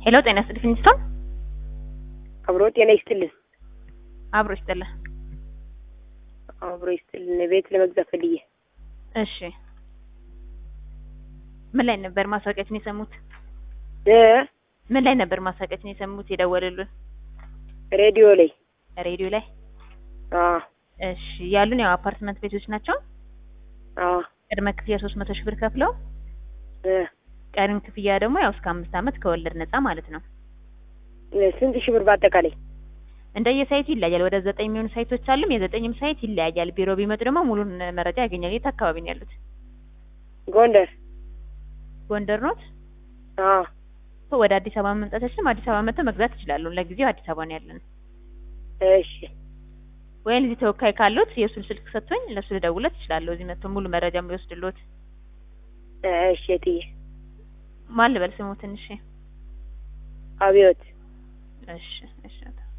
ሄሎ ጤና ይስጥልኝ ፊኒስቶን አብሮ ጤና ይስጥልን። አብሮ ይስጥልህ። አብሮ ይስጥልን። ቤት ለመግዛት ፈልዬ። እሺ ምን ላይ ነበር ማስታወቂያችን የሰሙት? እ ምን ላይ ነበር ማስታወቂያችን የሰሙት የደወሉልን? ሬዲዮ ላይ ሬዲዮ ላይ። አ እሺ ያሉን ያው አፓርትመንት ቤቶች ናቸው። አ ቅድመ ክፍያ ሶስት መቶ ሺህ ብር ከፍለው እ ቀሪም ክፍያ ደግሞ ያው እስከ አምስት ዓመት ከወለድ ነፃ ማለት ነው። ስንት ሺህ ብር በአጠቃላይ? እንደየሳይቱ ይለያያል። ወደ ዘጠኝ የሚሆኑ ሳይቶች አሉም የዘጠኝም ሳይት ይለያያል። ቢሮ ቢመጡ ደግሞ ሙሉን መረጃ ያገኛል። የት አካባቢ ነው ያሉት? ጎንደር። ጎንደር ኖት? አ ወደ አዲስ አበባ መምጣታችንም አዲስ አበባ መጥተው መግዛት ይችላሉ። ለጊዜው አዲስ አበባ ነው ያለን። እሺ ወይም እዚህ ተወካይ ካሉት የእሱን ስልክ ሰጥቶኝ ለእሱ ልደውለት እችላለሁ። እዚህ መጥቶ ሙሉ መረጃ ቢወስድልዎት። እሺ እትዬ ማን ልበል ስሙ ትንሽ? አብዮት እሺ እሺ